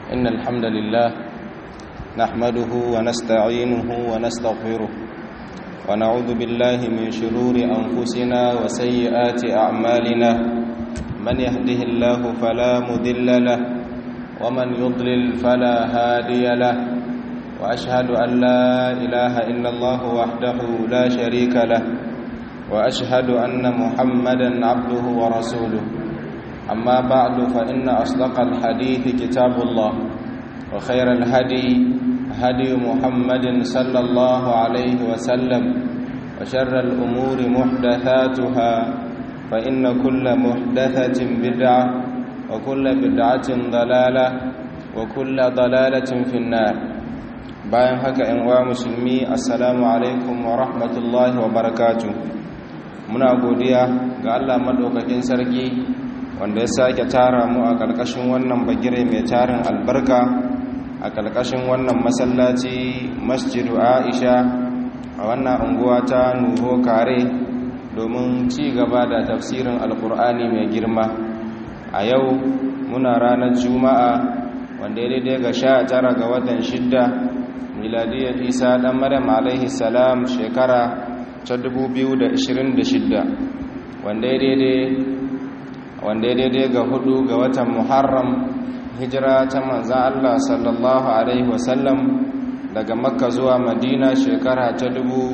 إن الحمد لله نحمده ونستعينه ونستغفره ونعوذ بالله من شرور أنفسنا وسيئات أعمالنا من يهده الله فلا مذل له ومن يضلل فلا هادي له وأشهد أن لا إله إلا الله وحده لا شريك له وأشهد أن محمدا عبده ورسوله أما بعد فإن أصدق الحديث كتاب الله وخير الهدي هدي محمد صلى الله عليه وسلم وشر الأمور محدثاتها فإن كل محدثة بدعة وكل بدعة ضلالة وكل ضلالة في النار bayan haka ‘yan uwa musulmi assalamu alaikum wa rahmatullahi wa barakatu muna godiya ga Allah maɗaukakin sarki wanda ya sake tara mu a ƙarƙashin wannan bagire mai tarin albarka a ƙarƙashin wannan masallaci masjidu aisha a wannan unguwa ta nuho kare domin ci gaba da tafsirin alkur'ani mai girma a yau muna ranar juma'a wanda ya daidai ga sha tara ga watan shidda miladiyar isa ɗan maryam alaihi salam shekara ta 2026 wanda ya daidai ga hudu ga watan muharram hijira ta manzan allah sallallahu alaihi wasallam daga makka zuwa madina shekara ta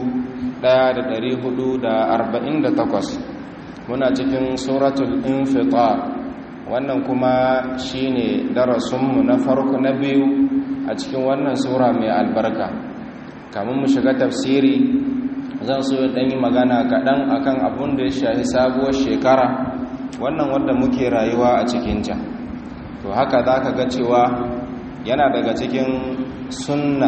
1448 muna cikin suratul infitar wannan kuma shine darasinmu na farko na biyu a cikin wannan sura mai albarka kamun mu shiga tafsiri zan so ya ɗanyi magana kaɗan akan abun da ya shahi sabuwar shekara wannan wanda muke rayuwa a cikinta to haka za ka ga cewa yana daga cikin sunna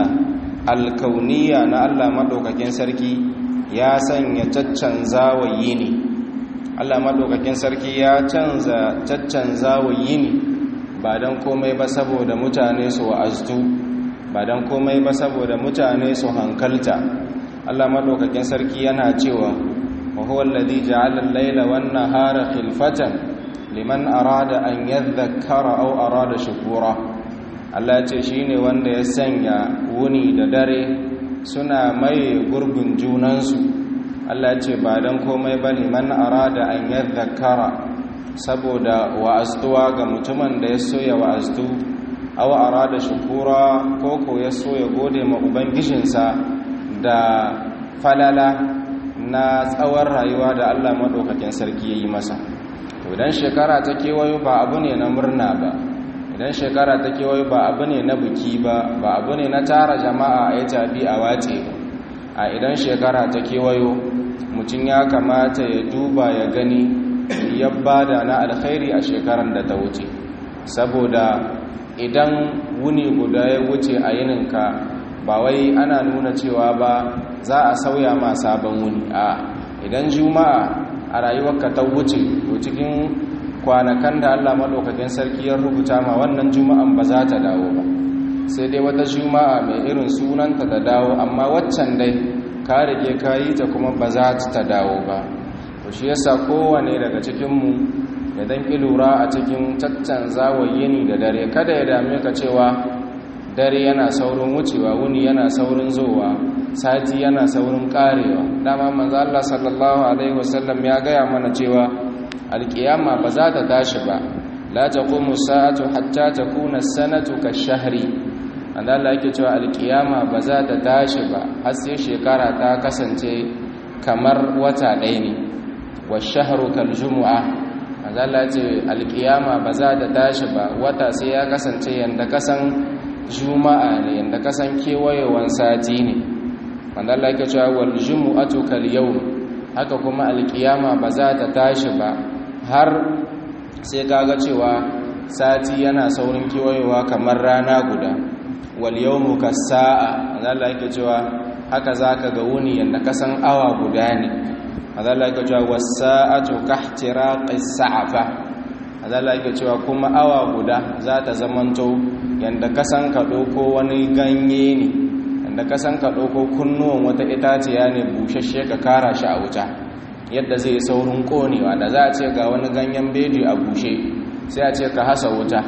alkauniya na allah maɗaukakin sarki ya sanya caccanza wa yini allah maɗaukakin sarki ya canza caccanza wa yini ba don komai ba saboda mutane su wa'aztu ba don komai ba saboda mutane su hankalta Allah madaukakin sarki yana cewa wa huwa alladhi ja'ala al-layla wan-nahara khilfatan liman arada an yadhakkara aw arada shukura Allah ce shine wanda ya sanya wuni da dare suna mai gurbin junansu Allah ce ba don komai ba liman arada an yadhakkara saboda wa'aztuwa ga mutumin da ya so ya wa'aztu aw arada shukura ko ko ya so ya gode ma ubangijinsa da falala na tsawon rayuwa da Allah madaukakin sarki yayi masa to idan shekara ta kewayo ba abu ne na murna ba idan shekara ta kewayo ba abu ne na buki ba ba abu ne na tara jama'a a yi tabi a wace a idan shekara ta kewayo mutum ya kamata ya duba ya gani ya bada na alkhairi a shekaran da ta wuce saboda idan wuni guda ya wuce a yininka ba wai ana nuna cewa ba za a sauya ma sabon wuni a idan juma'a a rayuwarka ta wuce to cikin kwanakan da Allah maɗaukakin sarki ya rubuta ma wannan juma'an ba za ta dawo ba sai dai wata juma'a mai irin sunanta ta dawo amma waccan dai ka rige ka yi ta kuma ba za ta dawo ba to shi yasa kowane daga cikinmu ya dan lura a cikin caccanza yini da dare kada ya dame ka cewa dare yana saurin wucewa wuni yana saurin zowa sati yana saurin karewa dama manzo Allah sallallahu alaihi wasallam ya gaya mana cewa alkiyama ba za ta tashi ba la taqumu sa'atu hatta takuna sanatu kashahri anda Allah yake cewa alkiyama ba za ta tashi ba har sai shekara ta kasance kamar wata ɗaya ne wa shahru kal jumu'a azalla ce alkiyama ba za ta tashi ba wata sai ya kasance yanda kasan juma'a ne yanda kasan kewayewan sati ne wanda Allah yake cewa wal jumu'atu kal yawm haka kuma alkiyama ba za ta tashi ba har sai kaga cewa sati yana saurin kewayewa kamar rana guda wal yawmu kas sa'a Allah yake cewa haka zaka ga wuni yanda kasan awa guda ne azala yake cewa wasa'atu kahtiraqis sa'afa azala yake cewa kuma awa guda za ta zamanto yanda kasan ka doko wani ganye ne yanda kasan ka doko kunnuwan wata itaciya ne bushashe ka kara shi a wuta yadda zai saurin konewa da za a ce ga wani ganyen bedi a bushe sai a ce ka hasa wuta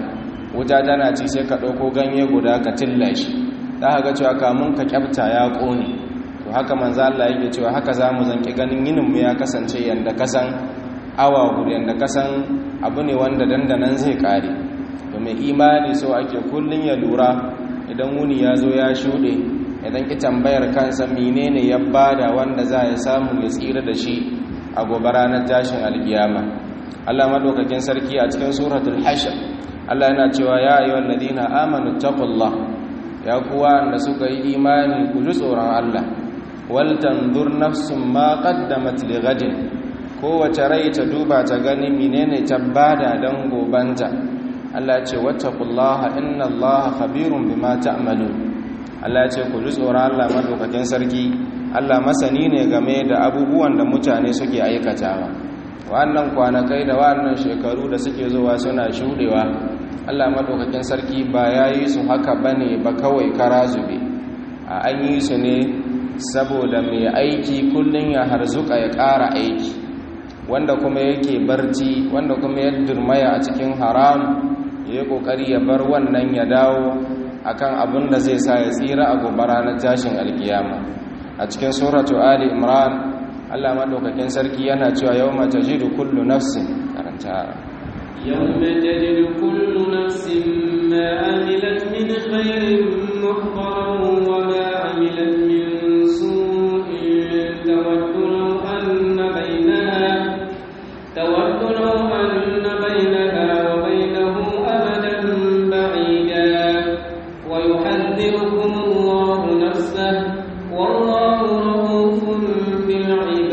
wuta tana ci sai ka ɗauko ganye guda ka tilla shi za ka ga cewa kamun ka kyafta ya ƙone to haka manzo Allah yake cewa haka za mu zanki ganin yininmu ya kasance yanda kasan awa guda yanda kasan abu ne wanda dandanan zai ƙare domin imani so ake kullum ya lura idan wuni ya zo ya shuɗe idan ki tambayar kansa menene ya bada wanda za ya samu ya tsira da shi a gobe ranar tashin alkiyama Allah madaukakin sarki a cikin suratul hashr Allah yana cewa ya ayyuhal ladina amanu taqullah ya kuwa da suka yi imani ku ji tsoron Allah wal tanzur nafsum ma qaddamat lighadin kowace rai ta duba ta gani menene ta bada dan gobanta Allah ya ce wattaqullaha innallaha khabirun bima ta'malun Allah ya ce ku ji tsoron Allah madaukakin sarki Allah masani ne game da abubuwan da mutane suke aikatawa wannan kwanakai da wannan shekaru da suke zuwa suna shudewa Allah madaukakin sarki ba yayi su haka bane ba kawai kara zube a an yi su ne saboda mai aiki kullun ya harzuka ya ƙara aiki wanda kuma yake barci wanda kuma ya durmaya a cikin haram ya yi ƙoƙari ya bar wannan ya dawo akan abin da zai sa ya tsira a gobe ranar tashin alkiyama a cikin suratu ali imran Allah madaukakin sarki yana cewa yawma tajidu kullu nafsin karanta yawma tajidu kullu nafsin ma amilat min khairin muhdaran wa ma amilat min su'in tawaddu law anna bainaha tawaddu law anna bainaha wa bainahu abadan ba'ida wa yuhadhdhirukum Allahu nafsahu wallahu rahufun bil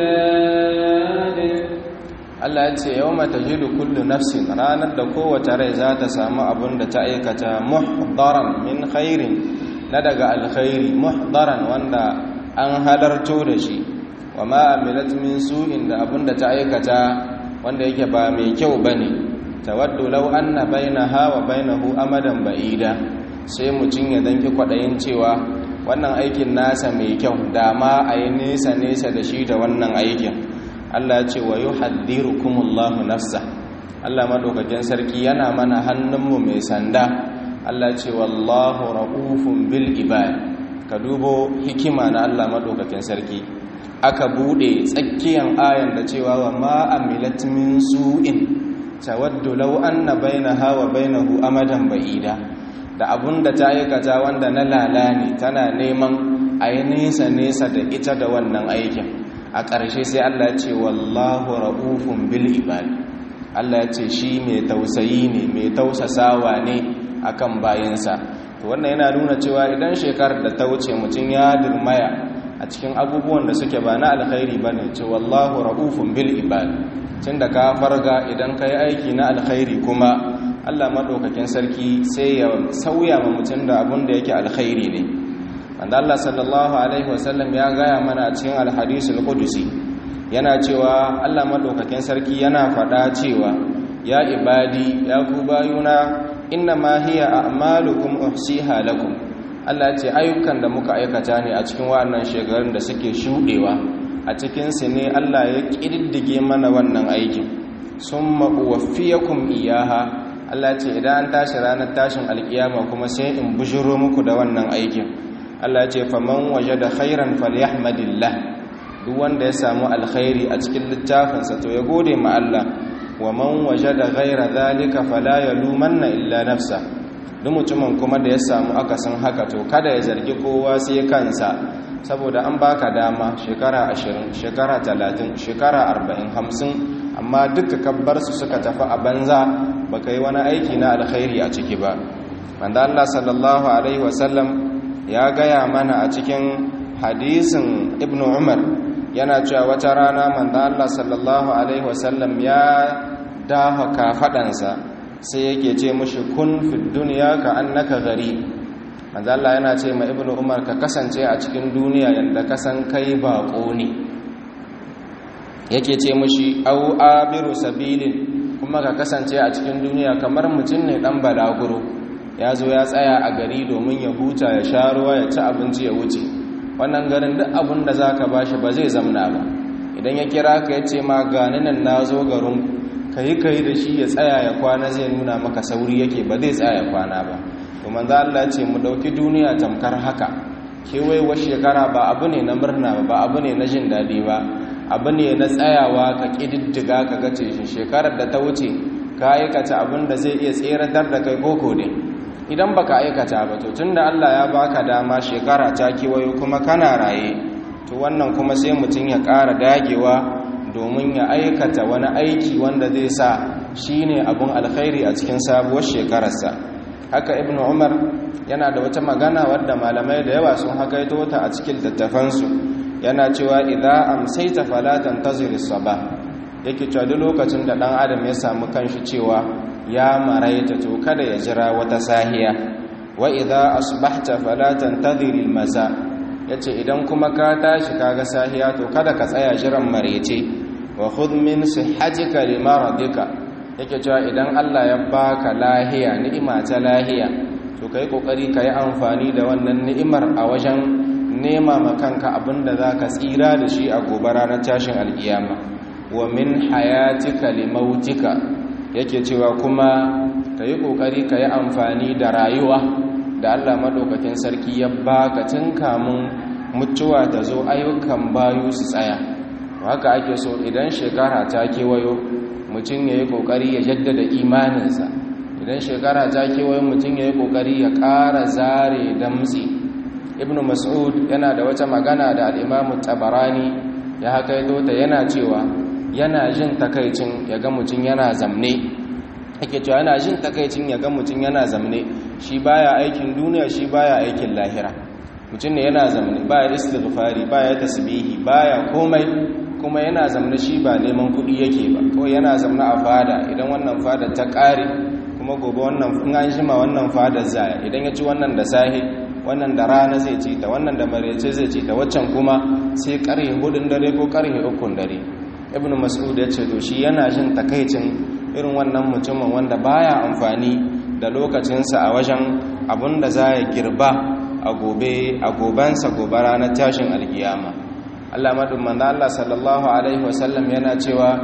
ibad Allah ya ce yawma tajidu kullu nafsin ranar da kowace rai za ta samu abin da ta aikata muhdaran min khairin na daga alkhairi muhdaran wanda an halarto da shi wa ma amilat min su'in da abin da ta aikata wanda yake ba mai kyau bane tawaddu law anna bainaha wa bainahu amadan ba'ida sai mutun ya danki kwadayin cewa wannan aikin nasa mai kyau dama a yi nesa nesa da shi da wannan aikin Allah ce wa yi haddirukumullahu nafsa Allah maɗaukakin sarki yana mana hannunmu mai sanda Allah ce wallahu ra'ufun bil ibad ka dubo hikima na Allah maɗaukakin sarki aka buɗe tsakiyan ayan da cewa wa ma amilat min su'in tawaddu law anna bainaha wa bainahu amadan ba'ida da abun da ta aikata wanda na lalani tana neman a yi nesa-nesa da ita da wannan aikin a ƙarshe sai Allah ce wallahu ra'ufun bil ibad Allah ya ce shi mai tausayi ne mai tausasawa ne akan bayansa to wannan yana nuna cewa idan shekarar da ta wuce mutum ya dirmaya a cikin abubuwan da suke ba na alkhairi bane ce wallahu ra'ufun bil ibad tunda ka farga idan ka yi aiki na alkhairi kuma Allah maɗaukakin sarki sai ya sauya ma mutum da abin da yake alkhairi ne wanda Allah sallallahu alaihi wasallam ya gaya mana cikin alhadisul qudusi yana cewa Allah maɗaukakin sarki yana faɗa cewa ya ibadi ya ku bayuna inna ma hiya a'malukum uhsiha lakum Allah ce ayyukan da muka aikata ne a cikin wannan shekarun da suke shuɗewa a cikin su ne Allah ya ƙididdige mana wannan aikin summa uwaffiyakum iyaha Allah ce idan an tashi ranar tashin alkiyama kuma sai in bujiro muku da wannan aikin Allah ce faman wajada khairan falyahmadillah duk wanda ya samu alkhairi a cikin littafinsa to ya gode ma Allah wa man wajada ghaira zalika fala yalumanna illa nafsa duk mutumin kuma da ya samu akasin haka to kada ya zargi kowa sai kansa saboda an baka dama shekara 20 shekara 30 shekara 40 50 amma duka kabbar su suka tafi a banza baka yi wani aiki na alkhairi a ciki ba wanda Allah sallallahu alaihi wasallam ya gaya mana a cikin hadisin ibn umar yana cewa wata rana manzo Allah sallallahu alaihi wasallam ya daha kafadansa sai yake ce mushi kun fi duniya ka annaka gari manzo Allah yana ce ma ibn umar ka kasance a cikin duniya yanda kasan kai bako ne yake ce mushi au abiru sabilin kuma ka kasance a cikin duniya kamar mutum ne dan balaguro ya zo ya tsaya a gari domin ya huta ya sha ruwa ya ci abinci ya wuce wannan garin duk abin da za ka bashi ba zai zamna ba idan ya kira ka ya ce ma gani nan na zo garin kai kai da shi ya tsaya ya kwana zai nuna maka sauri yake ba zai tsaya ya kwana ba to manzo Allah ce mu dauki duniya tamkar haka kewaiwa shekara ba abu ne na murna ba abu ne na jin daɗi ba abu ne na tsayawa ka ƙididdiga ka gace shi shekarar da ta wuce ka aikata abin da zai iya tseratar da kai koko ne idan baka aikata ba to tunda Allah ya baka dama shekara ta kewayo kuma kana raye to wannan kuma sai mutum ya ƙara dagewa domin ya aikata wani aiki wanda zai sa shine abun alkhairi a cikin sabuwar shekararsa haka ibnu umar yana da wata magana wadda malamai da yawa sun hakaito ta a cikin littattafansu yana cewa idza amsayta fala tantazir as-sabah yake cewa duk lokacin da dan adam ya samu kanshi cewa ya maraita to kada ya jira wata sahiya wa idza asbahta fala tantazir al-masa yace idan kuma ka tashi kaga sahiya to kada ka tsaya jiran marece wa khudh min sihhatika limaradika yake cewa idan Allah ya baka lahiya ni'ima ta lahiya to kai kokari kai amfani da wannan ni'imar a wajen nema makanka abinda zaka tsira da shi a gobe ranar tashin alkiyama wa min hayatika limautika yake cewa kuma kai kokari kai amfani da rayuwa da Allah madaukakin sarki ya baka tun kamun mutuwa ta zo ayyukan bayu su tsaya haka ake so idan shekara ta kewayo mutum ya yi ƙoƙari ya jaddada imaninsa idan shekara ta kewaye mutum ya yi ƙoƙari ya ƙara zare damtse ibn mas'ud yana da wata magana da al'imamu tabarani ya haka ta yana cewa yana jin takaicin ya ga mutum yana zamne ake cewa yana jin takaicin ya ga mutum yana zamne shi baya aikin duniya shi baya aikin lahira mutum ne yana zamne baya istighfari baya tasbihi baya komai kuma yana zamna shi ba neman kuɗi yake ba kawai yana zamna a fada idan wannan fada ta ƙare kuma gobe wannan in an shima wannan fada zaya idan ya ci wannan da sahi wannan da rana zai ci ta wannan da marece zai ci ta waccan kuma sai ƙarhe hudun dare ko ƙarhe ukun dare ibn mas'ud ya ce to shi yana jin takaicin irin wannan mutumin wanda baya amfani da lokacinsa a wajen abun da za ya girba a gobe a gobansa gobe ranar tashin alkiyama Allah madumman Allah sallallahu alaihi wasallam yana cewa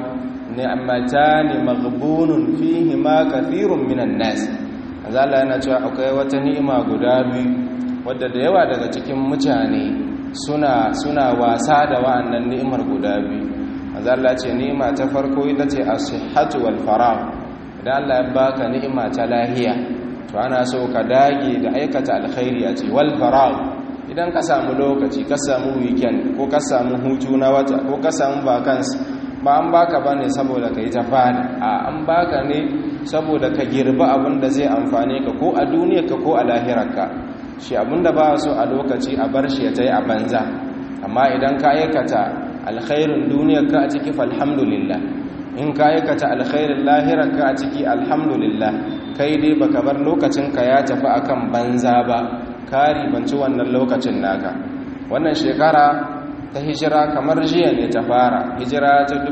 ni'matani maghbunun fihi ma kathirun minan nas Allah yana cewa akwai wata ni'ima guda biyu wadda da yawa daga cikin mutane suna suna wasa da wa'annan ni'imar guda biyu Allah ce ni'ima ta farko ita ce as-sihhatu wal faragh idan Allah ya baka ni'ima ta lahiya to ana so ka dage da aikata alkhairi a ce wal faragh idan ka samu lokaci ka samu weekend ko ka samu hutu na wata ko ka samu vacancy ba an baka ba ne saboda ka yi ta fada a an baka ne saboda ka girba abin da zai amfane ka ko a duniyarka ko a lahirarka shi abin da ba so a lokaci a bar shi ya ta yi a banza amma idan ka aikata alkhairin duniyarka a ciki falhamdulillah in ka aikata alkhairin lahirarka a ciki alhamdulillah kai dai baka bar lokacinka ya tafi akan banza ba kari banci wannan lokacin naka wannan shekara ta hijira kamar jiya ne ta fara hijira ta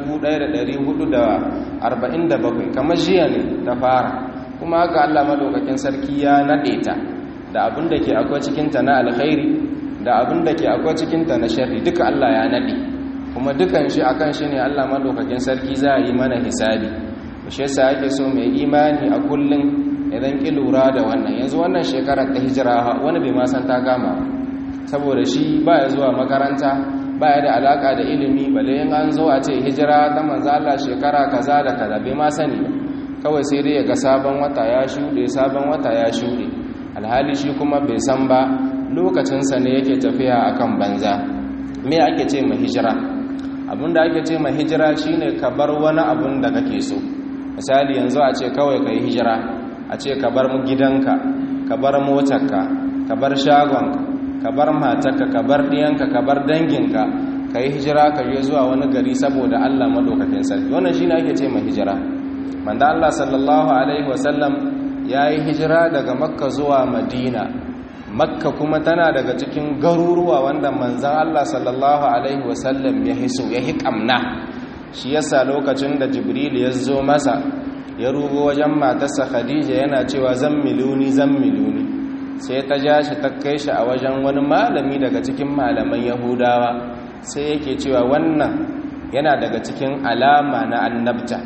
1447 kamar jiya ne ta fara kuma haka Allah madaukakin sarki ya nade ta da abin da ke akwai cikinta na alkhairi da abin da ke akwai cikinta na sharri duka Allah ya nade kuma dukan shi akan shi ne Allah madaukakin sarki za a yi mana hisabi shi yasa ake so mai imani a kullum idan ki lura da wannan yanzu wannan shekarar ta hijira wani bai ma san ta kama saboda shi baya zuwa makaranta baya da alaka da ilimi balle in an zo a ce hijira ta manzo Allah shekara kaza da kaza bai ma sani ba kawai sai dai ya ga sabon wata ya shuɗe sabon wata ya shuɗe alhali shi kuma bai san ba lokacinsa ne yake tafiya akan banza me ake ce ma hijira abinda ake ce ma hijira shine ka bar wani abun da kake so misali yanzu a ce kawai ka yi hijira a ce ka bar gidanka ka bar motarka ka bar shagonka ka bar matarka ka bar ɗiyanka ka bar danginka ka yi hijira ka je zuwa wani gari saboda Allah madaukakin sarki wannan shine ake ce ma hijira manzo Allah sallallahu alaihi wasallam yayi hijira daga makka zuwa madina makka kuma tana daga cikin garuruwa wanda manzon Allah sallallahu alaihi wasallam ya hiso ya hikamna shi yasa lokacin da jibril ya zo masa ya rugo wajen matarsa khadija yana cewa zan miluni zan miluni sai ta ja shi ta kai shi a wajen wani malami daga cikin malaman yahudawa sai yake cewa wannan yana daga cikin alama na annabta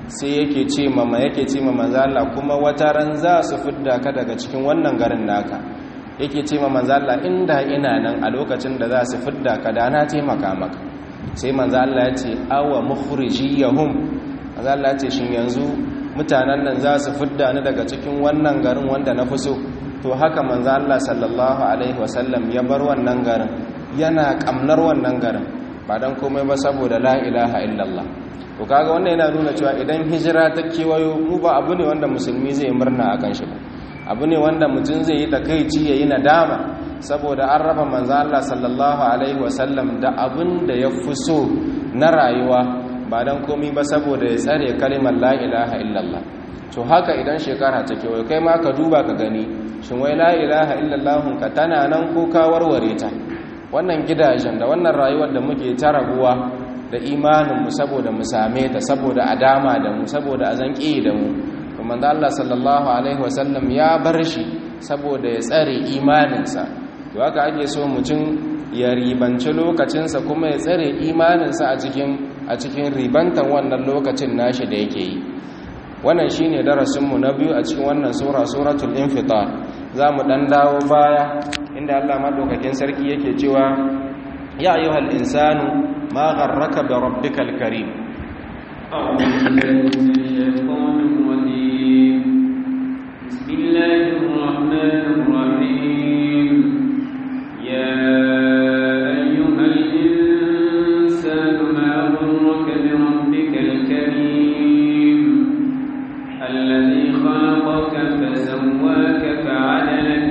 sai yake ce mama yake ce mama Allah kuma wata ran za su fidda ka daga cikin wannan garin naka yake ce mama Allah inda ina nan a lokacin da za su fidda ka da na taimaka maka sai manzo Allah ya ce awa mukhrijiyahum manzo Allah ya ce shin yanzu mutanen nan za su fidda ni daga cikin wannan garin wanda na fi so to haka manzo Allah sallallahu alaihi wasallam ya bar wannan garin yana kamnar wannan garin ba dan komai ba saboda la ilaha illallah to kaga wannan yana nuna cewa idan hijira ta kewayo mu ba abu ne wanda musulmi zai murna akan shi ba abu ne wanda mutum zai yi takeici yayi nadama saboda an raba manzo Allah sallallahu alaihi wasallam da abin da ya fi so na rayuwa ba dan komai ba saboda ya tsare kalimar la ilaha illallah to haka idan shekara ta kewayo kai ma ka duba ka gani shin wai la ilaha illallah ka tana nan ko ka warware ta wannan gidajen da wannan rayuwar da muke ta rabuwa da imaninmu saboda mu same ta saboda a dama da mu saboda a zanƙi da mu kuma da Allah sallallahu alaihi wasallam ya bar shi saboda ya tsare imaninsa to haka ake so mutum ya ribanci lokacinsa kuma ya tsare imaninsa a cikin a cikin ribantan wannan lokacin nashi da yake yi wannan shine darasinmu na biyu a cikin wannan sura suratul infitar za mu dan dawo baya inda Allah madaukakin sarki yake cewa ya ayyuhal insanu ma gharraka bi rabbikal karim أعوذ بالله من الشيطان الرجيم بسم الله الرحمن الرحيم يا أيها الإنسان ما غرك بربك الكريم الذي خلقك فسواك فعدلك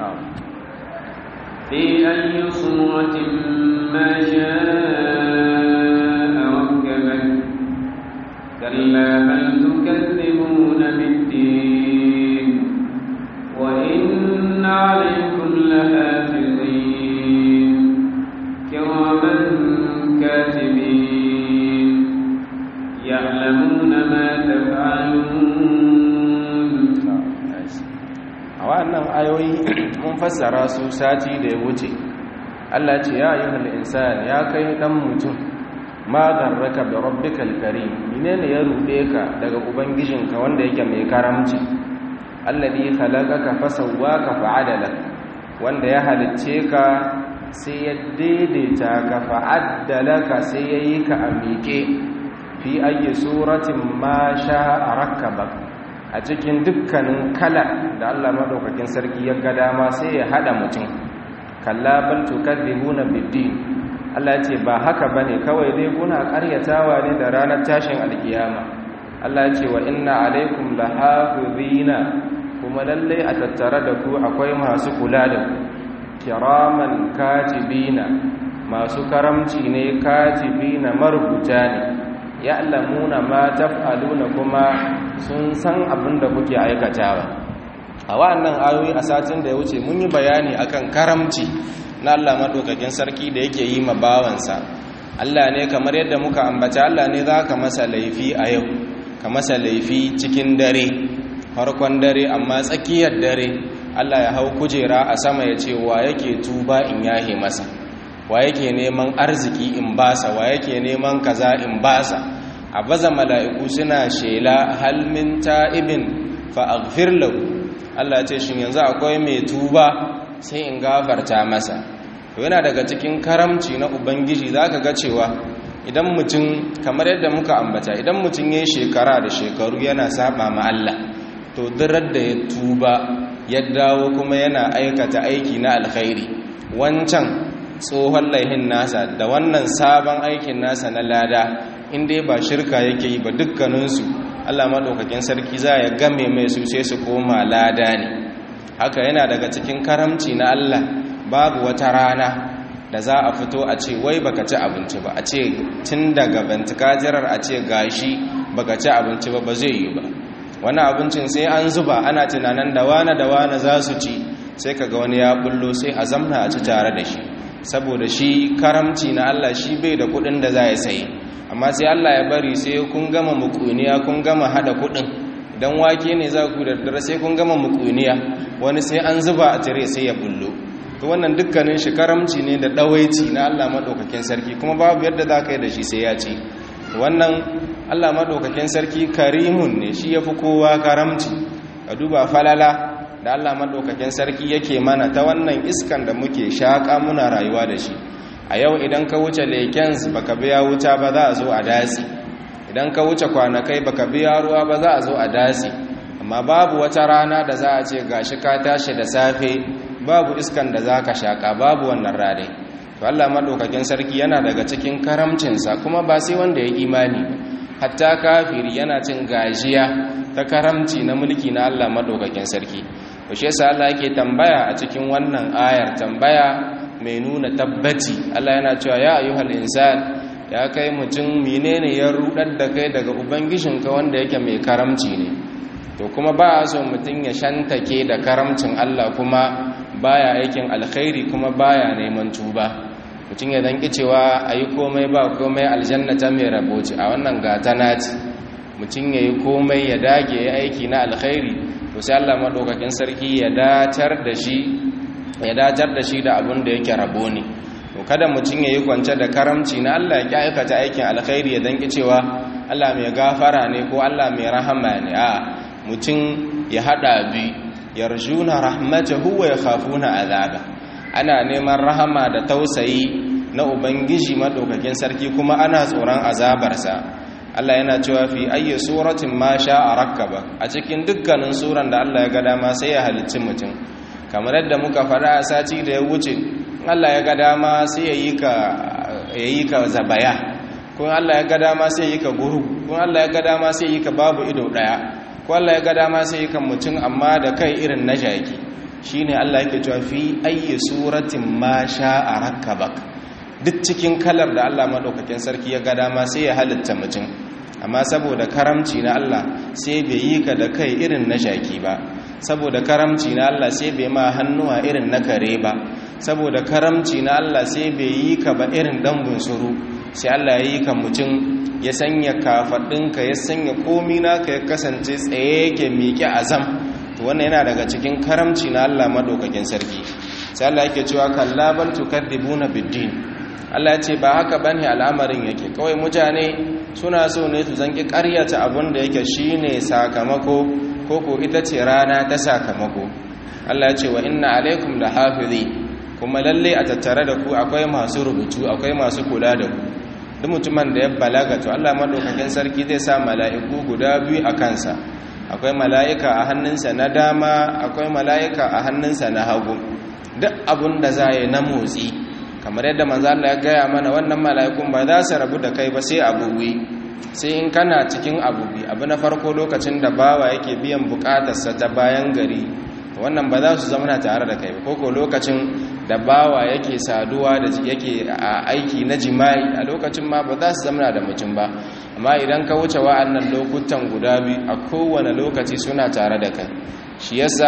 في أي صورة ما شاء ركبك كلا بل تكذبون بالدين وإن عليكم لحافظين كراما كاتبين يعلمون ما تفعلون a wannan ayoyi mun fassara su sati da ya wuce Allah ce ya ayyuhal insan ya kai dan mutum ma garraka bi rabbikal karim menene ya rude ka daga ubangijinka wanda yake mai karamci alladhi khalaqaka fasawwaka fa'adala wanda ya halicce ka sai ya daidaita ka fa'addalaka sai yayi ka a miƙe fi ayi suratin ma sha'a rakkabaka a cikin dukkanin kala da Allah madaukakin sarki ya ga dama sai ya hada mutum kalla bal tukadzibuna biddin Allah ce ba haka bane kawai dai kuna karyatawa ne da ranar tashin alkiyama Allah ce wa inna alaikum lahafizina kuma lalle a tattare da ku akwai masu kula da ku kiraman katibina masu karamci ne katibina marubuta ne ya'lamuna ma taf'aluna kuma sun san abin da kuke aikatawa a wannan ayoyi a satin da ya wuce mun yi bayani akan karamci na Allah madaukakin sarki da yake yi ma bawansa Allah ne kamar yadda muka ambata Allah ne za ka masa laifi a yau ka masa laifi cikin dare farkon dare amma tsakiyar dare Allah ya hau kujera a sama ya ce wa yake tuba in yahe masa wa yake neman arziki in basa wa yake neman kaza in basa a baza mala'iku suna shela halmin ta'ibin fa'agfir lahu Allah ce shi yanzu akwai mai tuba sai in gafarta masa yana daga cikin karamci na ubangiji za ka ga cewa idan mutum kamar yadda muka ambata idan mutum ya yi shekara da shekaru yana saba ma Allah to dirar da ya tuba ya dawo kuma yana aikata aiki na alkhairi wancan tsohon laihin nasa da wannan sabon aikin nasa na lada inda ba shirka yake yi ba dukkaninsu allah maɗaukakin sarki za ya game mai su sai su koma lada ne haka yana daga cikin karamci na allah babu wata rana da za a fito a ce wai baka ci abinci ba a ce tun daga bantikajirar a ce gashi baka ci abinci ba ba zai yi ba wani abincin sai an zuba ana tunanin da wane da wane za su ci sai kaga wani ya bullo sai a zamna a ci tare da shi saboda shi karamci na Allah shi bai da kudin da za ya sayi amma sai Allah ya bari sai kun gama mukuniya kun gama hada kudin idan wake ne za ku da dare sai kun gama mukuniya wani sai an zuba a tire sai ya bullo to wannan dukkanin shi karamci ne da dawaici na Allah madaukakin sarki kuma babu yadda za ka yi da shi sai ya ci wannan Allah madaukakin sarki karimun ne shi yafi kowa karamci ka duba falala da Allah madaukakin sarki yake mana ta wannan iskan da muke shaka muna rayuwa da shi a yau idan ka wuce lekens baka biya wuta ba za a zo a dasi idan ka wuce kwanakai baka biya ruwa ba za a zo a dasi amma babu wata rana da za a ce gashi ka tashi da safe babu iskan da za ka shaka babu wannan rane to Allah madaukakin sarki yana daga cikin karamcinsa kuma ba sai wanda ya imani hatta kafiri yana cin gajiya ta karamci na mulki na Allah madaukakin sarki to shi yasa Allah yake tambaya a cikin wannan ayar tambaya mai nuna tabbaci Allah yana cewa ya ayyuhal insan ya kai mutum menene ya rudar da kai daga ubangijinka wanda yake mai karamci ne to kuma ba a so mutum ya shantake da karamcin Allah kuma baya aikin alkhairi kuma baya neman tuba mutum ya zanki cewa a yi komai ba komai aljanna ta mai raboci a wannan gata nati mutum ya yi komai ya dage ya aiki na alkhairi to sai Allah maɗaukakin sarki ya datar da shi ya datar da shi da abin da yake rabo ne to kada mutum ya yi kwance da karamci na Allah ya aikata aikin alkhairi ya zanki cewa Allah mai gafara ne ko Allah mai rahama ne a mutum ya haɗa bi yarjuna rahmatahu wa yakhafuna azaba ana neman rahama da tausayi na ubangiji madaukakin sarki kuma ana tsoron azabarsa Allah yana cewa fi ayyi suratin ma sha'a rakkaba a cikin dukkanin suran da Allah ya ga dama sai ya halicci mutum kamar yadda muka faɗa a sati da ya wuce Allah ya ga dama sai ya yi ka yayi ka zabaya kun Allah ya ga dama sai ya yi ka guru kun Allah ya ga dama sai ya yi ka babu ido daya ko Allah ya ga dama sai ya kan mutum amma da kai irin na jaki shine Allah yake cewa fi ayyi suratin ma sha'a rakkabak duk cikin kalar da Allah madaukakin sarki ya ga dama sai ya halitta mutum amma saboda karamci na Allah sai bai yi ka da kai irin na jaki ba saboda karamci na Allah sai bai ma hannuwa irin na kare ba saboda karamci na Allah sai bai yi ka ba irin dan bunsuru sai Allah ya yi ka mutum ya sanya kafaɗinka ya sanya komi naka ya kasance tsaye yake miƙe azam to wannan yana daga cikin karamci na Allah madaukakin sarki sai Allah yake cewa kalla bal tukadibuna biddin Allah ya ce ba haka bane al'amarin yake kawai mutane suna so ne su zanki ƙaryata abin da yake shine sakamako ko ko ita ce rana ta sakamako Allah ya ce wa inna alaikum lahafizi kuma lalle a tattare da ku akwai masu rubutu akwai masu kula da ku duk mutumin da ya balaga to Allah madaukakin sarki zai sa mala'iku guda biyu a kansa akwai mala'ika a hannunsa na dama akwai mala'ika a hannunsa na hagu duk abun da za yi na motsi kamar yadda manzo Allah ya gaya mana wannan mala'ikun ba za su rabu da kai ba sai abubuwi sai in kana cikin abubuwi abu na farko lokacin da bawa yake biyan bukatarsa ta bayan gari wannan ba za su zama tare da kai ko ko lokacin da bawa yake saduwa da yake a aiki na jima'i a lokacin ma ba za su zama da mutum ba amma idan ka wuce wa'annan lokutan guda biyu a kowane lokaci suna tare da kai shi yasa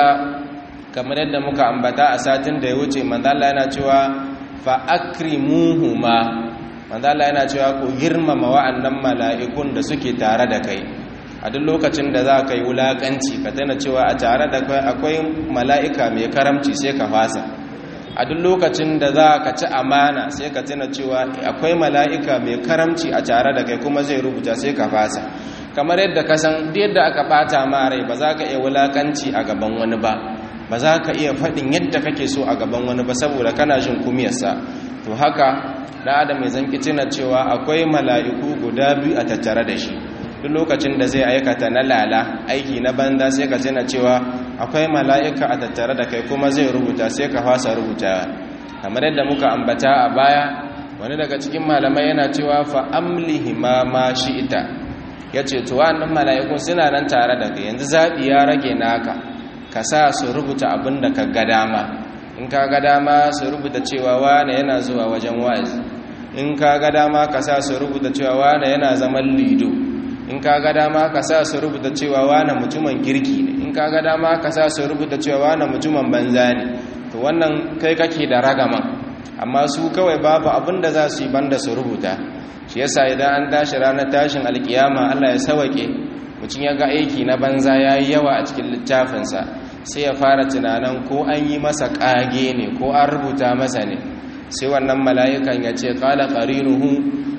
kamar yadda muka ambata a satin da ya wuce manzala yana cewa fa akrimuhuma manzala yana cewa ku girmama wa'annan mala'ikun da suke tare da kai a duk lokacin da za ka yi wulakanci ka tana cewa a tare da kai akwai mala'ika mai karamci sai ka fasa a duk lokacin da za ka ci amana sai ka tuna cewa akwai mala'ika mai karamci a tare da kai kuma zai rubuta sai ka fasa kamar yadda ka san yadda aka bata ma rai ba za ka iya wulakanci a gaban wani ba ba za ka iya faɗin yadda kake so a gaban wani ba saboda kana jin kumiyarsa to haka da adam mai zanki tuna cewa akwai mala'iku guda biyu a tattare da shi duk lokacin da zai aikata na lala aiki na banza sai ka tuna cewa akwai mala'ika a tattare da kai kuma zai rubuta sai ka fasa rubuta kamar yadda muka ambata a baya wani daga cikin malamai yana cewa fa amlihi ma ma ita ya ce to wannan mala'ikun suna nan tare da kai yanzu zaɓi ya rage naka ka sa su rubuta abin da ka ga dama in ka ga dama su rubuta cewa wane yana zuwa wajen wa'azi in ka ga dama ka sa su rubuta cewa wane yana zaman lido in ka ga dama ka sa su rubuta cewa wane mutumin kirki ne in ka ga dama ka sa su rubuta cewa wane mutumin banza ne to wannan kai kake da ragama amma su kawai babu abin da za su yi banda su rubuta shi yasa idan an tashi ranar tashin alkiyama Allah ya sawake mutum ya ga aiki na banza ya yi yawa a cikin littafinsa sai ya fara tunanin ko an yi masa ƙage ne ko an rubuta masa ne sai wannan mala'ikan ya ce ƙala ƙarinuhu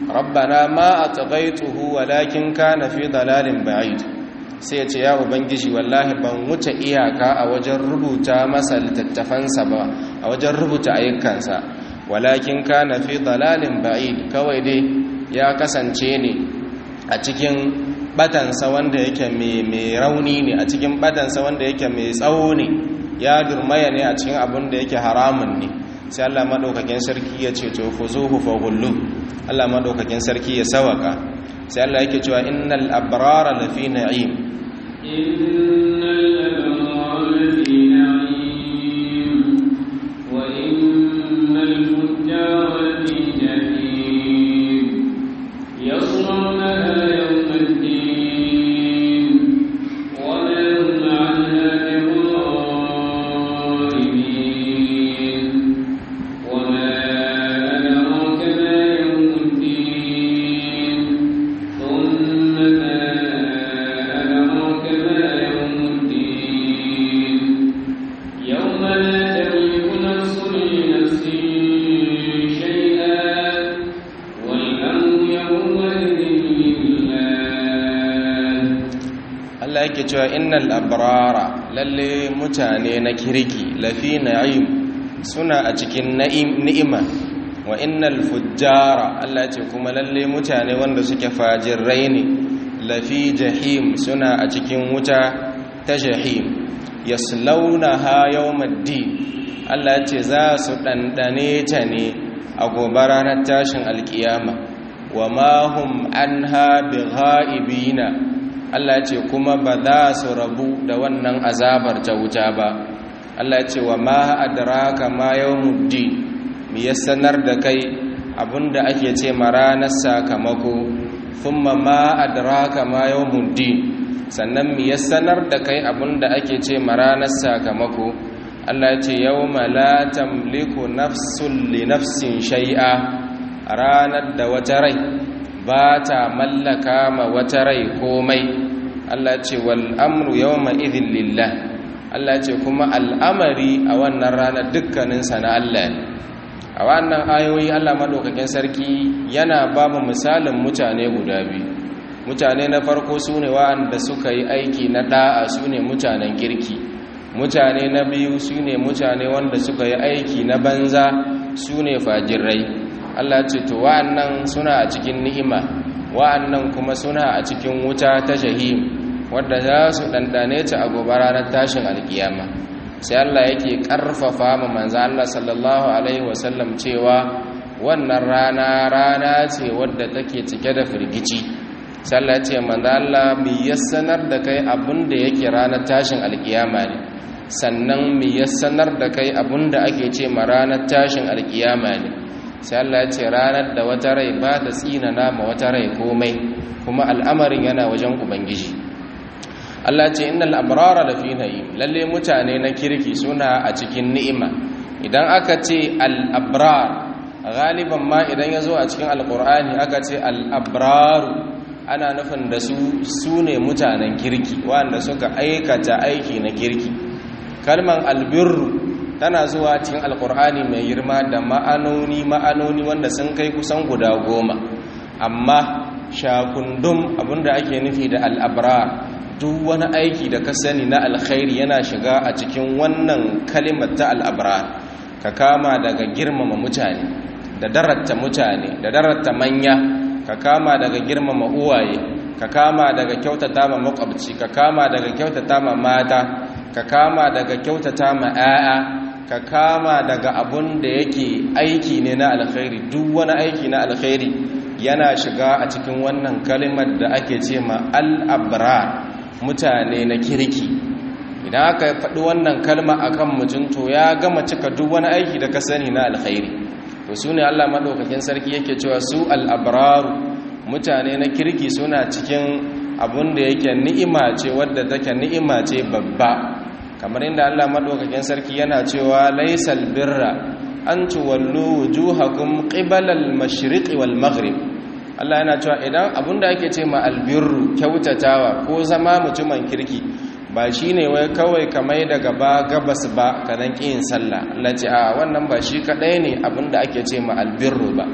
rabbana ma atghaytuhu walakin kana fi dalalin ba'id sai ya ce ya ubangiji wallahi ban wuce iyaka a wajen rubuta masa littattafansa ba a wajen rubuta ayyukansa walakin kana fi dalalin ba'id kawai dai ya kasance ne a cikin batansa wanda yake mai rauni ne a cikin batansa wanda yake mai tsawo ne ya durmaya ne a cikin abin da yake haramun ne sai Allah madaukakin sarki ya ce to fuzuhu fa gullu Allah madaukakin sarki ya sawaka sai Allah yake cewa innal abrara lafi na'im innal abrara lafi na'im wa innal fujjara lafi jahim yaslawnaha yawmal din wa ma hum 'anha بغائبين وما أدراك ما يوم الدين ثم ما أدراك ما يوم الدين يوم لا تملك نفس لنفس شيئا والأمر يومئذ لله Allah yake cewa innal abrara lalle mutane na kirki lafi na'im suna a cikin na'im ni'ima wa innal fujjara Allah ce kuma lalle mutane wanda suke fajirai ne lafi jahim suna a cikin wuta ta jahim yaslaunaha yawmaddin Allah ce za su dandane ta ne a gobe ranar tashin alkiyama wa ma hum anha bighaibina Allah ce kuma ba za su rabu da wannan azabar ta wuta ba Allah ce wa ma adraka ma yawmuddin mi ya sanar da kai abinda ake ce ma ranar sakamako thumma ma adraka ma yawmuddin sannan mi ya sanar da kai abinda ake ce ma ranar sakamako Allah ce yawma la tamliku nafsun li nafsin shay'a ranar da wata rai ba ta mallaka ma wata rai komai Allah ce wal amru yawma idhin lillah Allah ce kuma al'amari a wannan rana dukkanin na Allah ne a wannan ayoyi Allah madaukakin sarki yana ba mu misalin mutane guda biyu mutane na farko sune wa'anda suka yi aiki na da'a sune mutanen kirki mutane na biyu sune mutane wanda suka yi aiki na banza sune fajirai Allah ce to wa'annan suna a cikin ni'ima wa'annan kuma suna a cikin wuta ta jahim wadda za su ɗanɗane ta a gobe ranar tashin alkiyama sai Allah yake ƙarfafa ma manzo Allah sallallahu alaihi wasallam cewa wannan rana rana ce wadda take cike da firgici sai Allah ce manzo Allah mi yassanar da kai abin da yake ranar tashin alkiyama ne sannan mi yassanar da kai abin da ake ce ma ranar tashin alkiyama ne sai Allah ya ce ranar da wata rai ba ta tsinana ma wata rai komai kuma al'amarin yana wajen ubangiji Allah ce innal abrara lafi na'im lalle mutane na kirki suna a cikin ni'ima idan aka ce al abrar galiban ma idan yazo a cikin alqur'ani aka ce al abraru ana nufin da su sune mutanen kirki wanda suka aikata aiki na kirki kalman albirru tana zuwa cikin alkur'ani mai girma da ma'anoni ma'anoni wanda sun kai kusan guda goma amma shakundum abinda ake nufi da al'abra duk wani aiki da ka sani na alkhairi yana shiga a cikin wannan kalimar ta al'abra ka kama daga girmama mutane da daratta mutane da daratta manya ka kama daga girmama uwaye ka kama daga kyautata ma makwabci ka kama daga kyautata ma mata ka kama daga kyautata ma 'ya'ya ka kama daga abun da yake aiki ne na alkhairi duk wani aiki na alkhairi yana shiga a cikin wannan kalimar da ake ce ma al'abra mutane na kirki idan aka faɗi wannan kalma akan mutum to ya gama cika duk wani aiki da ka sani na alkhairi to su ne allah maɗaukakin sarki yake cewa su al'abraru mutane na kirki suna cikin abun da yake ni'ima ce wadda take ni'ima ce babba kamar inda Allah madaukakin sarki yana cewa laysal birra an tuwallu wujuhakum qibala al-mashriq wal maghrib Allah yana cewa idan abinda ake ce ma albirru kyautatawa ko zama mutumin kirki ba shine wai kawai kamar daga ba gabas ba kanan kiyin sallah Allah ce a wannan ba shi kadai ne abinda ake ce ma albirru ba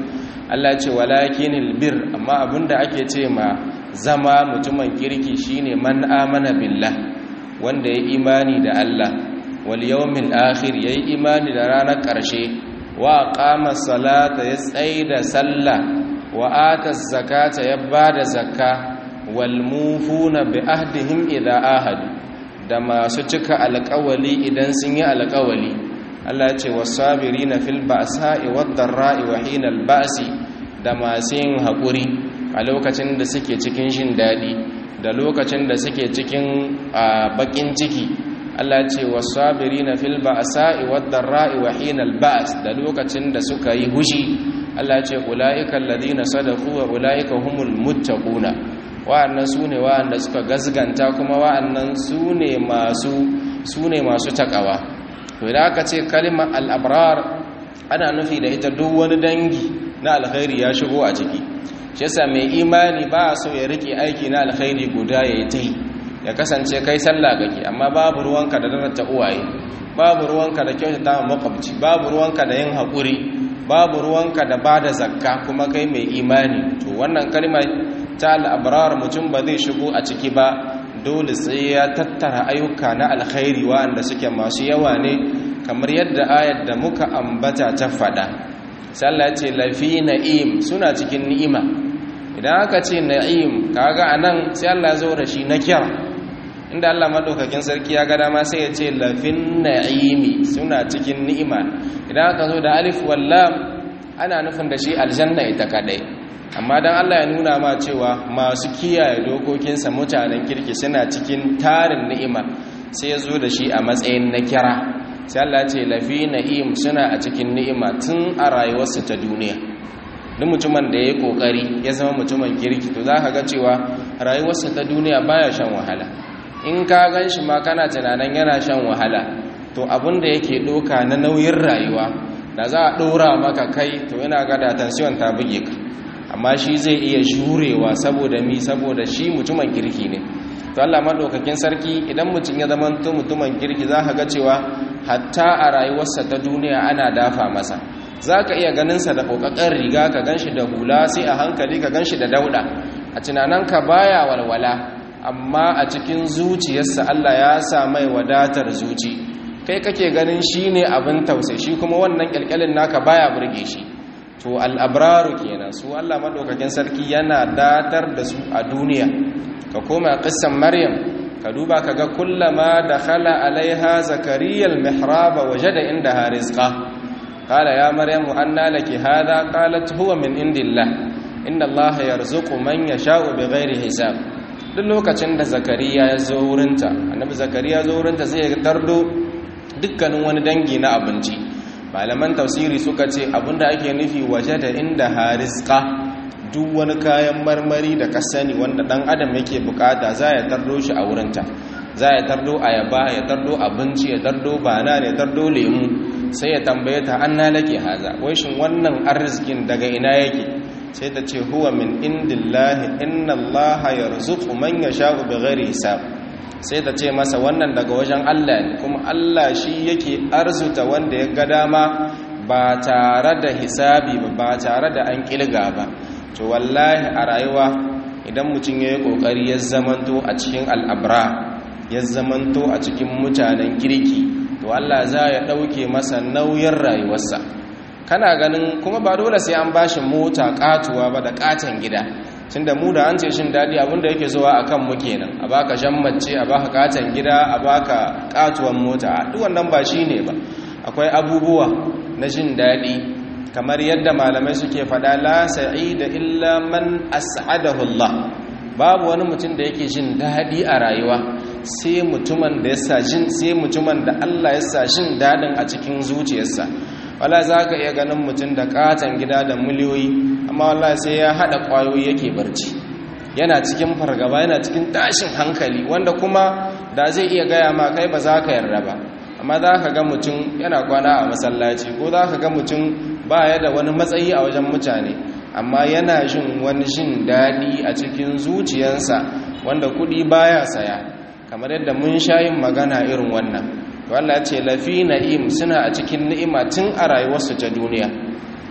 Allah ce walakinil bir amma abinda ake ce ma zama mutumin kirki shine man amana billah wanda ya imani da Allah wal yawmil akhir yayi imani da ranar ƙarshe wa qama salata ya tsaida sallah wa ata zakata ya bada zakka wal mufuna bi ahdihim idha ahadu da masu cika alƙawali idan sun yi alƙawali Allah ya ce wasabirina fil ba'sa'i wad dharra'i wa hinal ba'si da masu yin haƙuri a lokacin da suke cikin shin daɗi da lokacin da suke cikin baƙin ciki Allah ce wasabirina fil ba'sa'i wad dharra'i wa hinal ba's da lokacin da suka yi hushi Allah ce ulaika alladhina sadaqu wa ulaika humul muttaquna wa'annan sune wa'anda suka gazganta kuma wa'annan sune masu sune masu takawa to idan aka ce kalimar al-abrar ana nufi da ita duk wani dangi na alkhairi ya shigo a ciki shi yasa mai imani ba so ya rike aiki na alkhairi guda ya yi ta yi ya kasance kai sallah kake amma babu ruwanka da darata uwaye babu ruwanka da kyautata ma makwabci babu ruwanka da yin haƙuri babu ruwanka da bada zakka kuma kai mai imani to wannan kalmar ta al'abrar mutum ba zai shigo a ciki ba dole sai ya tattara ayyuka na alkhairi wa'anda suke masu yawa ne kamar yadda ayar da muka ambata ta faɗa sallah ce lafi na'im suna cikin ni'ima idan aka ce na'im kaga anan sai Allah zo da shi na kira inda Allah madaukakin sarki ya ga dama sai ya ce lafin na'imi suna cikin ni'ima idan aka zo da alif wallam ana nufin da shi aljanna ita kadai amma dan Allah ya nuna ma cewa masu kiyaye dokokinsa mutanen kirki suna cikin tarin ni'ima sai ya zo da shi a matsayin na kira sai Allah ce lafi na'im suna a cikin ni'ima tun a rayuwarsa ta duniya duk mutumin da ya yi kokari ya zama mutumin kirki to za ka ga cewa rayuwarsa ta duniya baya shan wahala in ka gan shi ma kana tunanin yana shan wahala to abin da yake ɗoka na nauyin rayuwa da za a ɗora maka kai to yana ga da tansiyon ta buge ka amma shi zai iya jurewa saboda mi saboda shi mutumin kirki ne to Allah madaukakin sarki idan mutum ya zama mutumin kirki za ka ga cewa hatta a rayuwarsa ta duniya ana dafa masa za ka iya ganinsa da ƙoƙaƙen riga ka gan shi da hula sai a hankali ka gan shi da dauɗa a tunaninka baya walwala amma a cikin zuciyarsa Allah ya sa mai wadatar zuci kai kake ganin shi ne abin tausai shi kuma wannan ƙyalƙyalin naka baya burge shi to al'abraru kenan su Allah maɗaukakin sarki yana datar da su a duniya ka koma ƙisan maryam ka duba ka ga kullama da khala alaiha zakariyal mihraba waje da inda harizqa qala ya maryamu anna laki hadha qalat huwa min indillah inna allaha yarzuqu man yasha'u bighairi hisab duk lokacin da zakariya ya zo wurinta annabi zakariya ya zo wurinta sai ya tardo dukkanin wani dangi na abinci malaman tafsiri suka ce abinda ake nufi waje da inda harizqa duk wani kayan marmari da ka sani wanda dan adam yake bukata za ya tardo shi a wurinta za ya tardo ayaba ya tardo abinci ya tardo bana ya tardo lemu sai ya tambaye ta anna lake haza wai shin wannan arzikin daga ina yake sai ta ce huwa min indillahi inna allaha yarzuqu man yasha'u bighairi hisab sai ta ce masa wannan daga wajen Allah ne kuma Allah shi yake arzuta wanda ya ga dama ba tare da hisabi ba ba tare da an kilga ba to wallahi a rayuwa idan mutum ya yi ƙoƙari ya zamanto a cikin al'abra ya zamanto a cikin mutanen kirki to Allah za ya ɗauke masa nauyin rayuwarsa kana ganin kuma ba dole sai an bashi mota ƙatuwa ba da ƙaton gida tun da mu da an ce shin daɗi abinda yake zuwa a kan mu kenan a baka mace a baka ƙaton gida a baka ƙatuwan mota a duk wannan ba shi ne ba akwai abubuwa na jin daɗi kamar yadda malamai suke faɗa la sa'ida illa man as'adahu Allah babu wani mutum da yake jin daɗi a rayuwa sai mutumin da yasa jin sai mutumin da Allah yasa jin daɗin a cikin zuciyarsa wala zaka iya ganin mutum da katan gida da miliyoyi amma wallahi sai ya hada kwayoyi yake barci yana cikin fargaba yana cikin tashin hankali wanda kuma da zai iya gaya ma kai ba za ka yarda ba amma za ka ga mutum yana kwana a masallaci ko za ka ga mutum ba ya da wani matsayi a wajen mutane amma yana jin wani jin daɗi a cikin zuciyarsa wanda kuɗi baya saya kamar yadda mun sha yin magana irin wannan to Allah ce lafi na'im suna a cikin ni'ima tun a rayuwarsu ta duniya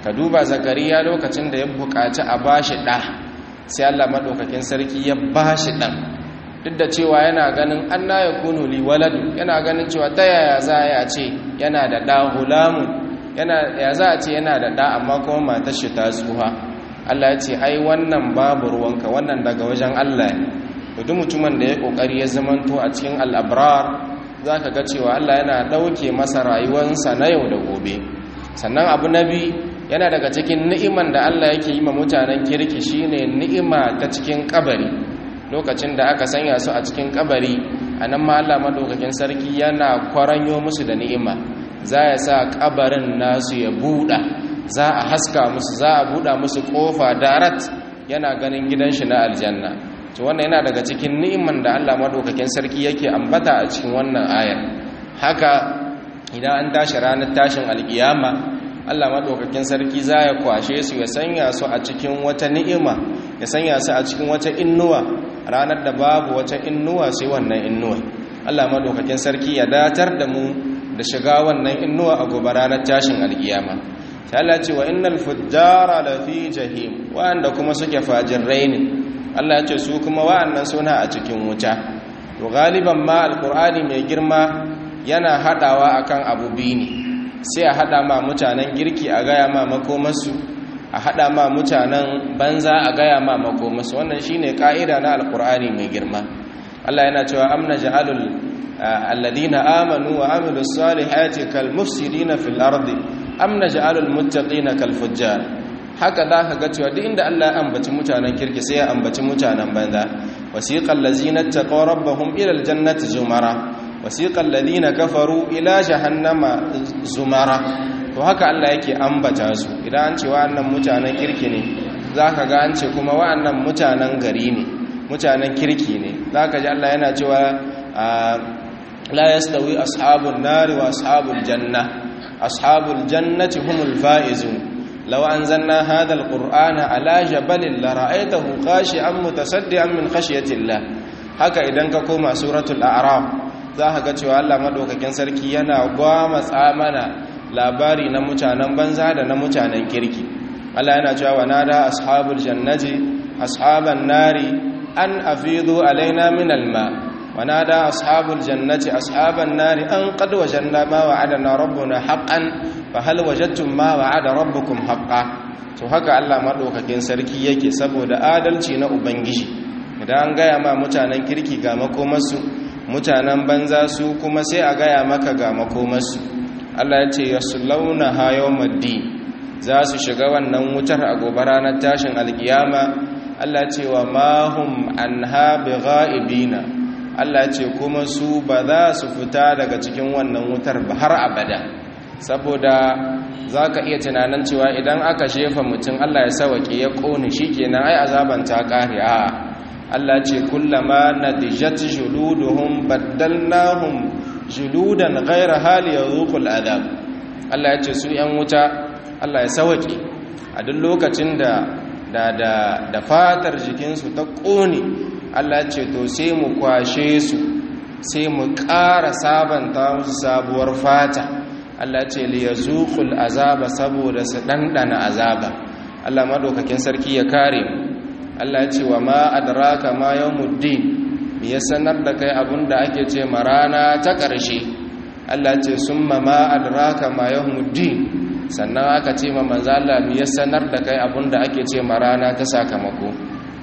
ka duba zakariya lokacin da ya buƙaci a bashi ɗa sai Allah maɗaukakin sarki ya bashi ɗan duk da cewa yana ganin an na ya kunu li waladu yana ganin cewa ta yaya za a ce yana da ɗa hulamun ya za a ce yana da ɗa amma kuma matar shi ta tsuha Allah ya ce ai wannan babu ruwanka wannan daga wajen Allah ne duk mutumin da ya kokari ya zamanto a cikin al'abrar za ka ga cewa Allah yana ɗauke masa rayuwarsa na yau da gobe sannan abu na biyu yana daga cikin ni'iman da Allah yake yi ma mutanen kirki shine ni'ima ta cikin kabari lokacin da aka sanya su a cikin kabari a nan ma Allah madaukakin sarki yana kwaranyo musu da ni'ima za ya sa kabarin nasu ya buɗa za a haska musu za a buɗa musu ƙofa darat yana ganin gidan shi na aljanna to wannan yana daga cikin ni'iman da Allah madaukakin sarki yake ambata a cikin wannan ayar haka idan an tashi ranar tashin alkiyama Allah madaukakin sarki za ya kwashe su ya sanya su a cikin wata ni'ima ya sanya su a cikin wata innuwa ranar da babu wata innuwa sai wannan innuwa Allah madaukakin sarki ya datar da mu da shiga wannan innuwa a gobe ranar tashin alkiyama sai Allah ce wa innal fujjara lafi jahim wanda kuma suke fajirai ne Allah ya ce su kuma wa'annan suna a cikin wuta to galiban ma alqur'ani mai girma yana hadawa akan abu biyu ne sai a hada ma mutanen girki a gaya ma makomarsu a hada ma mutanen banza a gaya ma makomarsu wannan shine ka'ida na alqur'ani mai girma Allah yana cewa amna ja'alul alladhina amanu wa amilus salihati kal mufsidina fil ardi amna ja'alul muttaqina kal fujjar haka za ka ga cewa duk inda Allah ya ambaci mutanen kirki sai ya ambaci mutanen banza wasiqal ladzina taqaw rabbahum ila aljannati zumara wasiqal ladina kafaru ila jahannama zumara to haka Allah yake ambata su idan an ce wa'annan mutanen kirki ne zaka ga an ce kuma wa'annan mutanen gari ne mutanen kirki ne zaka ji Allah yana cewa la yastawi ashabun nari wa ashabul janna ashabul jannati humul faizun لو أنزلنا هذا القرآن على جبل لرأيته خاشعا متصدعا من خشية الله haka idan ka koma suratul a'raf za ka ga cewa Allah madaukakin sarki yana gwama tsamana labari na mutanen banza da na mutanen kirki Allah yana cewa wa nada ashabul jannati ashaban nari an afidu alaina min alma wa nada ashabul jannati ashaban nari an qad wajanna ma wa'adana rabbuna haqqan fa hal wajadtum ma wa'ada rabbukum haqqan to haka Allah madaukakin sarki yake saboda adalci na ubangiji idan an gaya ma mutanen kirki ga makomarsu mutanen banza su kuma sai a gaya maka ga makomarsu Allah ya ce yaslawna hayawmaddin za su shiga wannan wutar a gobe ranar tashin alkiyama Allah ce wa mahum anha bighaibina Allah ce kuma su ba za su fita daga cikin wannan wutar ba har abada saboda za ka iya tunanin cewa idan aka shefa mutum Allah ya sawake ya ƙone shi kenan ai azaban ta ƙare a Allah ce kullama nadijat juluduhum baddalnahum juludan ghayra hali yazuqul adab Allah ya ce su yan wuta Allah ya sawake a duk lokacin da da da, da fatar jikinsu ta ƙone Allah ya ce to sai mu kwashe su sai mu ƙara sabanta musu sabuwar fata Allah ce li yazuqul azaba saboda su dandana azaba Allah madaukakin sarki ya kare mu Allah ce wa ma adraka ma yawmuddin me ya sanar da kai abunda ake ce marana ta ƙarshe Allah ce summa ma adraka ma yawmuddin sannan aka ce ma manzo Allah me ya sanar da kai abunda ake ce marana ta sakamako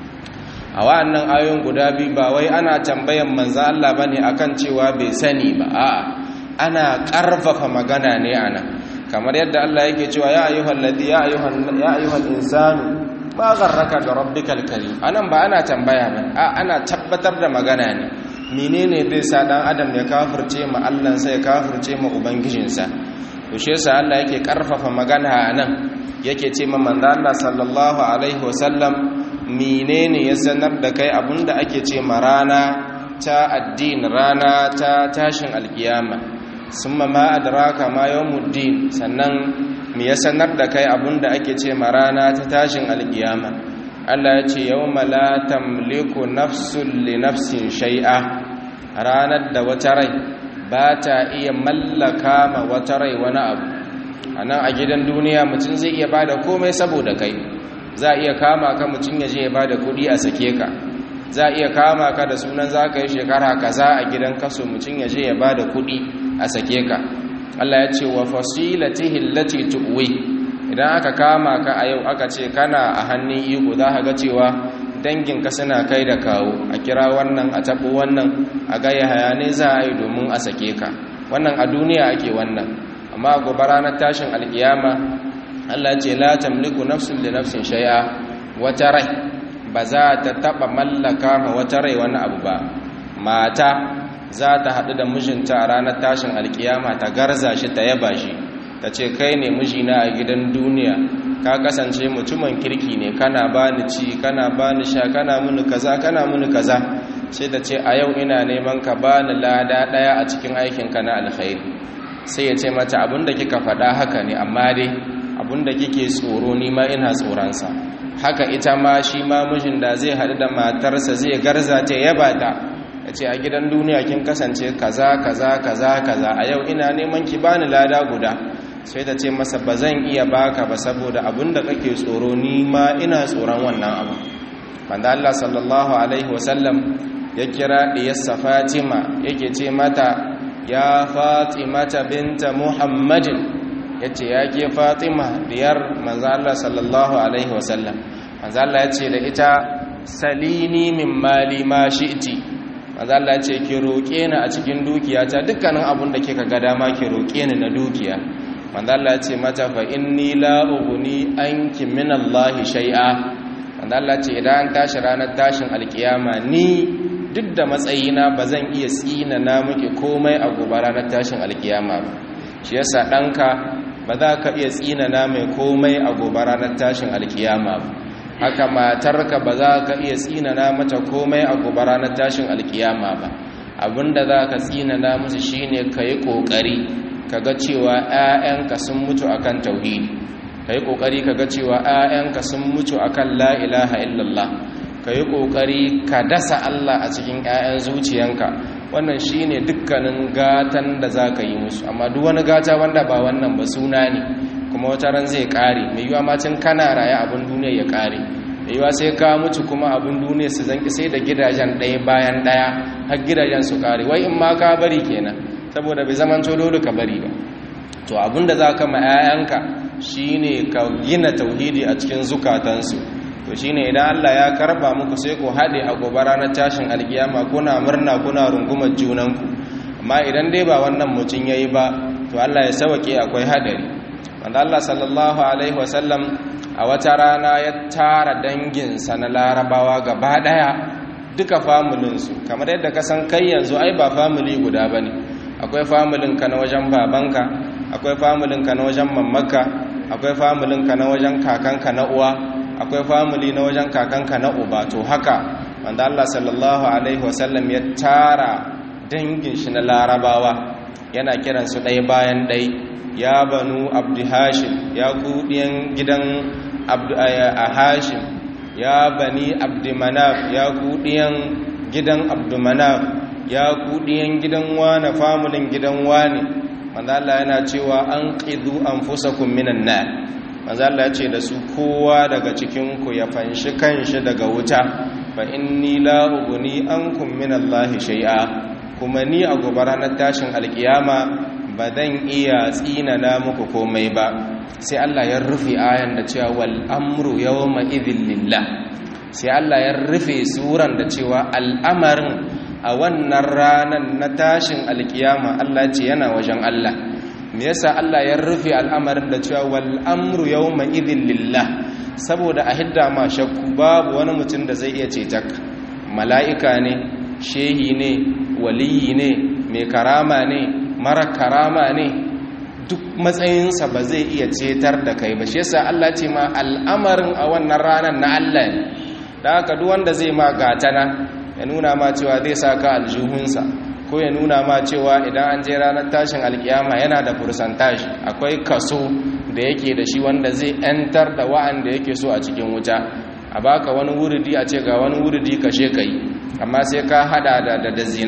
a wa'annan ayoyin guda biyu ba wai ana tambayan manzo Allah bane akan cewa bai sani ba a'a ana ƙarfafa magana ne ana kamar yadda Allah yake cewa ya ayyuhal ladhi ya ayyuhal ya ayyuhal insanu ma gharraka da rabbikal karim anan ba ana tambaya ba a ana tabbatar da magana ne menene zai sa dan adam ya kafirce ma Allah sai ya kafirce ma ubangijinsa to shi yasa Allah yake ƙarfafa magana anan yake ce ma manzo Allah sallallahu alaihi wasallam menene ya sanar da kai abinda ake ce ma rana ta addini rana ta tashin alkiyama sun ma adraka ma yawmuddin sannan me ya sanar da kai abinda ake ce ma rana ta tashin alkiyama Allah ya ce yawma la tamliku nafsun li nafsin shay'a ranar da wata rai ba ta iya mallaka ma wata rai wani abu a nan a gidan duniya mutum zai iya ba da komai saboda kai za a iya kama ka mutum ya je ya ba da kuɗi a sake ka za a iya kama ka da sunan za ka yi shekara kaza a gidan kaso mutum ya je ya ba da kuɗi a sake ka Allah ya ce wa fasilatihi allati tuwi idan aka kama ka a yau aka ce kana a hannun iko za ka ga cewa danginka suna kai da kawo a kira wannan a taɓo wannan a gaya hayane za a yi domin a sake ka wannan a duniya ake wannan amma gobe ranar tashin alkiyama Allah ce la tamliku nafsun li nafsin shay'a wata rai ba za ta taba mallaka ma wata rai wani abu ba mata za ta haɗu da mijinta a ranar tashin alkiyama ta garza shi ta yaba shi ta ce kai ne mijina a gidan duniya ka kasance mutumin kirki ne kana bani ci kana bani sha kana muni kaza kana muni kaza sai ta ce a yau ina neman ka bani lada ɗaya a cikin aikinka na alkhairi sai ya ce mata abinda kika faɗa haka ne amma dai abinda kike tsoro ni ma ina tsoronsa haka ita ma shi ma mijin da zai haɗu da matarsa zai garza ta yaba ta ya ce a gidan duniya kin kasance kaza kaza kaza kaza a yau ina neman ki bani lada guda sai ta ce masa ba zan iya baka ba saboda abinda kake tsoro ni ma ina tsoron wannan abu wanda Allah sallallahu alaihi wasallam ya kira diyarsa Fatima yake ce mata ya Fatimata binta Muhammadin yace ya ke Fatima diyar manzo Allah sallallahu alaihi wasallam manzo Allah yace da ita salini min mali ma shi'ti manzo Allah yace ki roke ni a cikin dukiyata dukkanin abun da kika ga dama ki roke ni na dukiya manzo Allah yace mata fa inni la ughni anki min Allah shay'a manzo Allah yace idan tashi ranar tashin alkiyama ni duk da matsayina ba zan iya tsina na muke komai a gobe ranar tashin alkiyama ba shi yasa ɗanka ba za ka iya tsina na mai komai a gobe ranar tashin alkiyama ba haka matarka ba za ka iya tsina na mata komai a gobe ranar tashin alkiyama ba abinda za ka tsina na musu shine ka yi ƙoƙari ka ga cewa 'ya'yanka sun mutu akan tauhidi ka yi ƙoƙari ka ga cewa 'ya'yanka sun mutu akan la ilaha illallah ka yi ƙoƙari ka dasa Allah a cikin 'ya'yan zuciyanka wannan shi ne dukkanin gatan da za ka yi musu amma duk wani gata wanda ba wannan ba suna ne kuma wata ran zai ƙare mai yiwa macin kana raye abin duniya ya ƙare mai yiwa sai ka mutu kuma abin duniya su zanki sai da gidajen ɗaya bayan ɗaya har gidajen su ƙare wai in ma ka bari kenan saboda bai zaman dole ka bari ba to abin da za ka ma 'ya'yanka shine ka gina tauhidi a cikin zukatansu to shine idan Allah ya karba muku sai ku hade a gobe ranar tashin alkiyama kuna murna kuna rungumar junanku amma idan dai ba wannan mutun yayi ba to Allah ya sauke akwai hadari wanda Allah sallallahu alaihi wasallam a wata rana ya tara danginsa na larabawa gaba daya duka familin su kamar yadda ka san kai yanzu ai ba family guda bane akwai familin ka na wajen babanka akwai familin ka na wajen mamaka akwai familin ka na wajen kakanka na uwa akwai family na wajen kakanka na uba to haka wanda Allah sallallahu alaihi wasallam ya tara dangin shi na larabawa yana kiran su ɗaya bayan ɗai ya banu abdu hashim ya kudiyan gidan abdu a hashim ya bani abdu manaf ya kudiyan gidan abdu manaf ya kudiyan gidan wane famulin gidan wane wanda Allah yana cewa an qidu anfusakum minan nar manzo Allah ya ce da su kowa daga cikinku ya fanshi kanshi daga wuta fa inni la ughni ankum min Allah shay'a kuma ni a gobe ranar tashin alkiyama ba zan iya tsinana muku komai ba sai Allah ya rufe ayan da cewa wal amru yawma idhil lillah sai Allah ya rufe suran da cewa al'amarin a wannan ranar na tashin alkiyama Allah ce yana wajen Allah me yasa Allah ya rufe al'amarin da cewa wal amru yawma idhin lillah saboda a hidda ma shakku babu wani mutum da zai iya cetak mala'ika ne shehi ne waliyi ne mai karama ne mara karama ne duk matsayinsa ba zai iya cetar da kai ba shi yasa Allah ce ma al'amarin a wannan ranar na Allah ne da haka duk wanda zai ma gatana ya nuna ma cewa zai saka aljuhunsa ko ya nuna ma cewa idan an je ranar tashin alkiyama yana da fursantashi akwai kaso da yake da shi wanda zai yantar da wa'anda yake so a cikin wuta a baka wani wuridi a ce ga wani wuridi kashe kai amma sai ka hada da da zina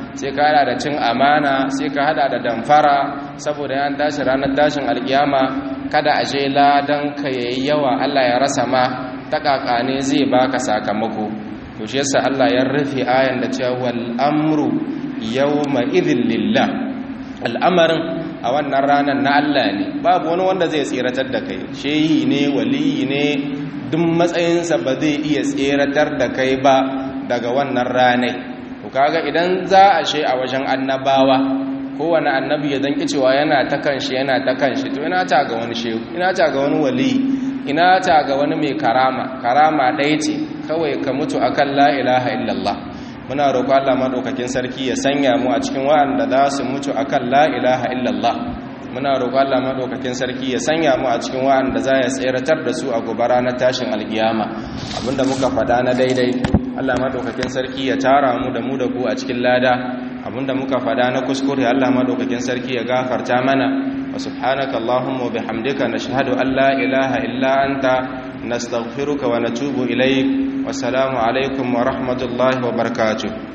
sai ka hada da cin amana sai ka hada da damfara saboda yan tashi ranar tashin alkiyama kada a je ladan ka yayi yawa Allah ya rasa ma ta ne zai baka sakamako to shi yasa Allah ya rufe ayan da cewa wal amru yawma idhil lillah al'amarin a wannan ranar na Allah ne babu wani wanda zai tseratar da kai shehi ne waliyi ne duk matsayinsa ba zai iya tseratar da kai ba daga wannan ranai to kaga idan za a she a wajen annabawa kowane annabi ya zanki cewa yana ta kanshi yana ta kanshi to ina ta ga wani shehu ina ta ga wani waliyi ina ta ga wani mai karama karama ɗaya ce kawai ka mutu akan la ilaha illallah muna roƙo Allah madaukakin sarki ya sanya mu a cikin wa'anda za su mutu akan la ilaha illallah muna roƙo Allah madaukakin sarki ya sanya mu a cikin wa'anda za ya tseratar da su a gobe ranar tashin alkiyama abinda muka faɗa na daidai Allah madaukakin sarki ya tara mu da mu da ku a cikin lada abinda muka faɗa na kuskure Allah madaukakin sarki ya gafarta mana wa subhanaka allahumma wa bihamdika nashhadu an la ilaha illa anta nastaghfiruka wa natubu ilayk wassalamu alaikum wa rahmatullahi wa barakatuh